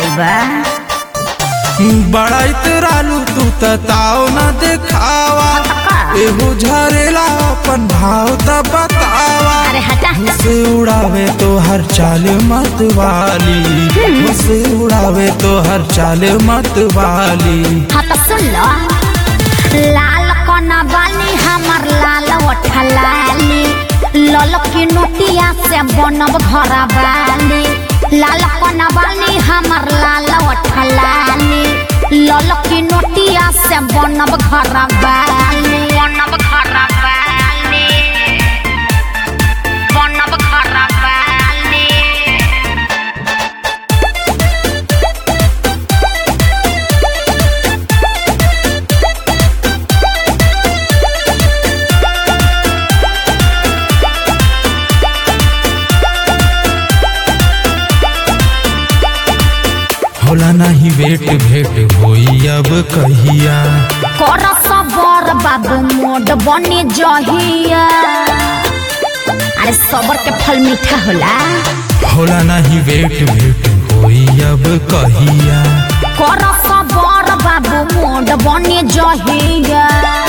बा बड़ा इतरालू तू ताव न देखावा एहो झरेला अपन भाव त बतावा अरे हटा से उड़ावे तो हर चाल मत वाली से उड़ावे तो हर चाल मत वाली हाँ तो सुन लो लाल कोना बाली हमर लाल ओठलाली लल की नोटिया से बनब घर बाली लाल कोना बाली हमर लाल ओठलाली लल की नोटिया से बनब घर बाली बनब घर बाली बनब घर बाली होला नहीं वेट भेट होई अब कहिया कर सबर बाबू मोड बने जहिया अरे सबर के फल मीठा होला होला नहीं वेट भेट होई अब कहिया कर सबर बाबू मोड बने जहिया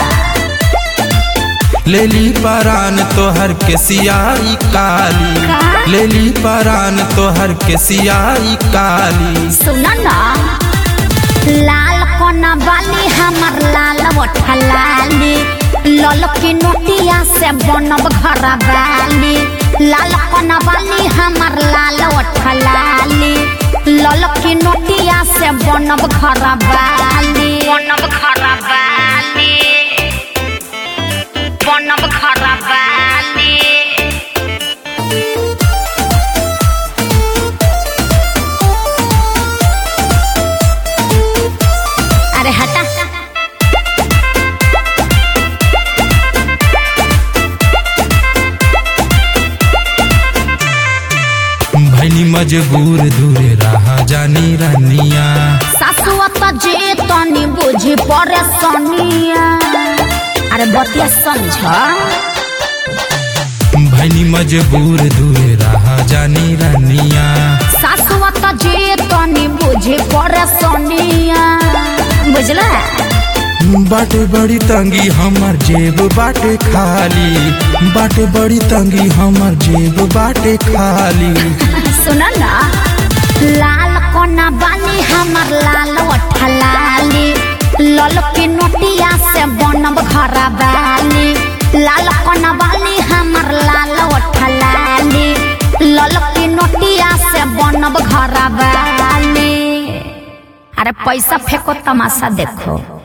लेली परान तोहर के सियाई काली का? लेली परान तोहर के सियाई काली सुन ना लाल कोना बाली हमर लाल ओठलाली लल की नोटिया से बनब घर बाली लाल कोना बाली हमर लाल ओठलाली लल की नोटिया से बनब घर बाली बनब घर बाली बनब घर बाली अरे हटा भैनी मजबूर दूर रहा जानी रनिया सासुआ त जे तनी बुझी परेशानिया अरे बतिया समझ भैनी मजबूर दूर रहा जानी रनिया सासुआ त जे तनी बुझी परेशानिया बुझला बाटे बड़ी तंगी हमर जेब बाटे खाली बाटे बड़ी तंगी हमर जेब बाटे खाली सुन ना लाल कोना बाली हमर लाल ओठलाली लल की नोटिया से बनब घर बाली लाल कोना बाली हमर लाल ओठलाली लल की नोटिया से बनब घर बाली अरे पैसा फेंको तमाशा देखो